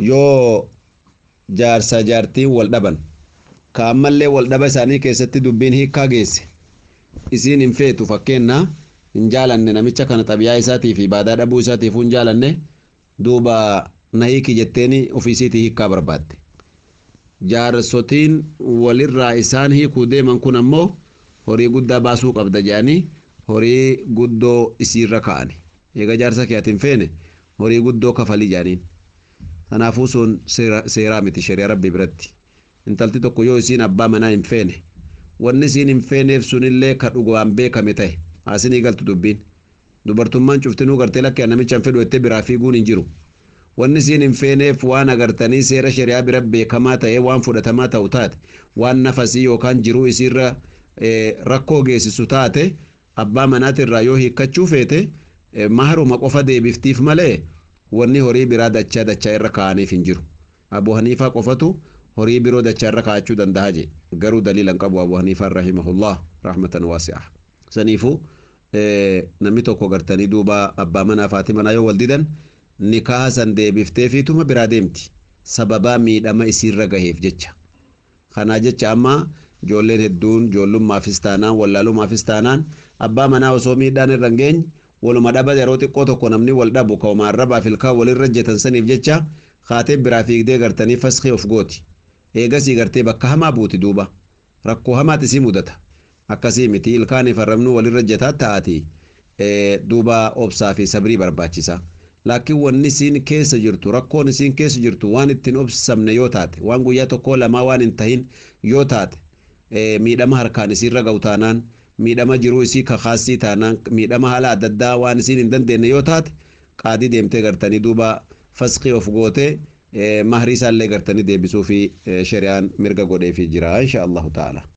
yoo jaarsa jaartiin wal dhaban ka ammallee wal dhaba isaanii keessatti dubbiin hiikkaa geesse isiin hin feetu fakkeenna hin jaalanne namicha kana xabiyaa isaatii fi baadaa dhabuu isaatiif hin jaalanne duuba na hiiki jetteeni ofiisiitii hiikkaa barbaadde jaarsotiin walirraa isaan hiikuu deeman kun ammoo horii guddaa baasuu qabda jedhanii horii guddoo isiirra ka'ani eega jaarsa kee ati hin feene horii guddoo kafalii jedhaniin kanaafuu sun seeraa miti shari'a rabbii biratti intalti tokko yoo isiin abbaa manaa hin feene wanni isiin hin feeneef sunillee ka dhugaan beekame ta'e haasinii galtu dubbiin dubartummaan cuftinuu gartee lakkee namicha hin fedhu jettee biraa fiiguun hin jiru wanni isiin hin feeneef waan agartanii seera shari'aa bira beekamaa ta'ee waan fudhatamaa ta'u taate waan nafasii yookaan jiruu isiirra rakkoo geessisu taate abbaa manaatirraa yoo hiikkachuu feete maharuma qofa deebiftiif malee wanni horii biraa dachaa dachaa irra kaa'aniif hin jiru abu haniifaa qofatu horii biroo dachaa irra kaa'achuu danda'a je garuu daliilan qabu abu haniifaan rahimahullah rahmatan waasi'a saniifu namni tokko gartanii duuba abbaa manaa fi manaa yoo wal didan nikaaha san deebiftee fiituma biraa deemti sababaa miidhama isiirra gaheef jecha kanaa jecha amma ijoolleen hedduun ijoollummaafis taanaan wallaalummaafis taanaan abbaa manaa osoo miidhaan irra hin geenye waluma dhaba yeroo xiqqoo tokko namni wal dhabu ka'uma arrabaaf ilkaan walirra jetan saniif jecha kaatee biraa fiigdee gartanii faskii of gooti eegasii gartee bakka hamaa buuti duuba rakkoo hamaati isii mudata akkasii miti ilkaaniif arrabnu walirra jetaa ta'ati duuba obsaa fi sabrii barbaachisa laakiin wanni isiin keessa jirtu rakkoon isiin keessa jirtu waan ittiin obsamne yoo taate waan guyyaa tokkoo lamaa waan hin tahin yoo taate miidhama harkaan isiirra ga'u taanaan miidhama jiruu isii kakaasii taanaan miidhama haala adda addaa waan isiin hin dandeenye yoo taate qaadii deemtee gartanii duuba faskii of gootee mahrii isaallee gartanii deebisuu fi shari'aan mirga godheefii jira insha allahu ta'ala.